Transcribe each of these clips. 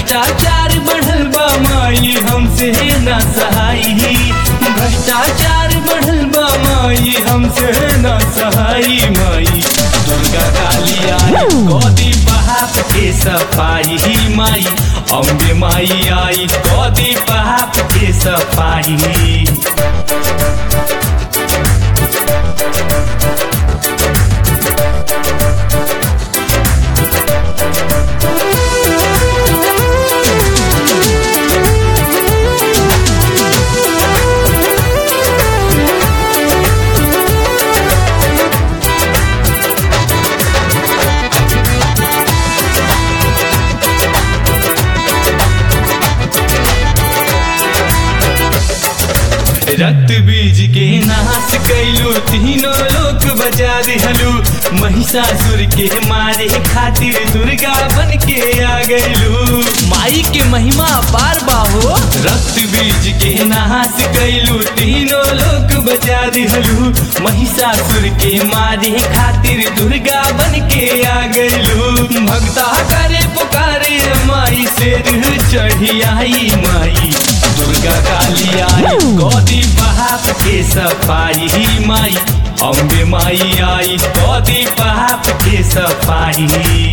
भ्रष्टाचार बढ़ल बा माई हमसे ना सहाई भ्रष्टाचार बढ़ल बा माई हमसे ना सहाई माई दुर्गा काली आई गोदी बहाप के सफाई माई अम्बे माई आई गोदी बहाप के सफाई रक्त बीज के नाश कैलू तीनों लोक बचा दिहलू महिषासुर के मारे खातिर दुर्गा बन के आ गैलू माई के महिमा पार बाहो रक्त बीज के नाश कैलू तीनों लोक बचा दिहलू महिषासुर के मारे खातिर दुर्गा बन के आ गैलू भक्ता करे पुकारे माई से चढ़ी आई माई दुर्गा काली आई गोदी बहाप के सफाई माई अम्बे माई आई गोदी बहाप के सफाई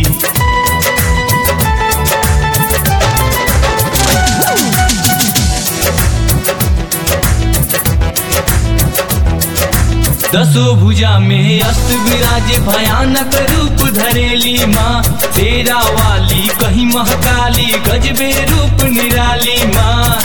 दसो भुजा में अस्त विराजे भयानक रूप धरेली माँ तेरा वाली कहीं महकाली गजबे रूप निराली माँ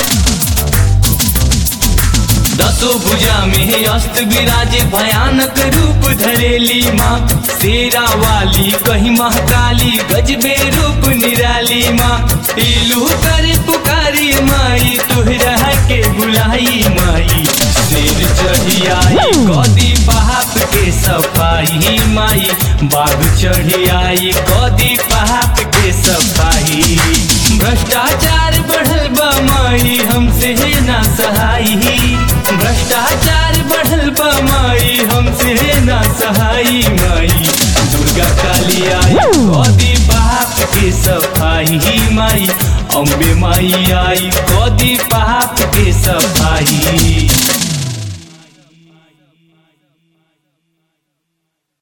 दसो भुजा में अस्त विराजे भयानक रूप धरेली माँ तेरा वाली कहीं महकाली गजबे रूप निराली माँ इलू करे पुकारी माई तुहरा के बुलाई माई शेर चढ़ी आई कदी पहाप के सफाई माई बाघ चढ़ी आई कदी पहाप के सफाई भ्रष्टाचार बढ़ल बा माई हमसे ना सहाई भ्रष्टाचार बढ़ल बा माई हमसे ना सहाई माई दुर्गा काली आई कदी पहाप के सफाई माई अम्बे माई आई कदी पहाप के सफाई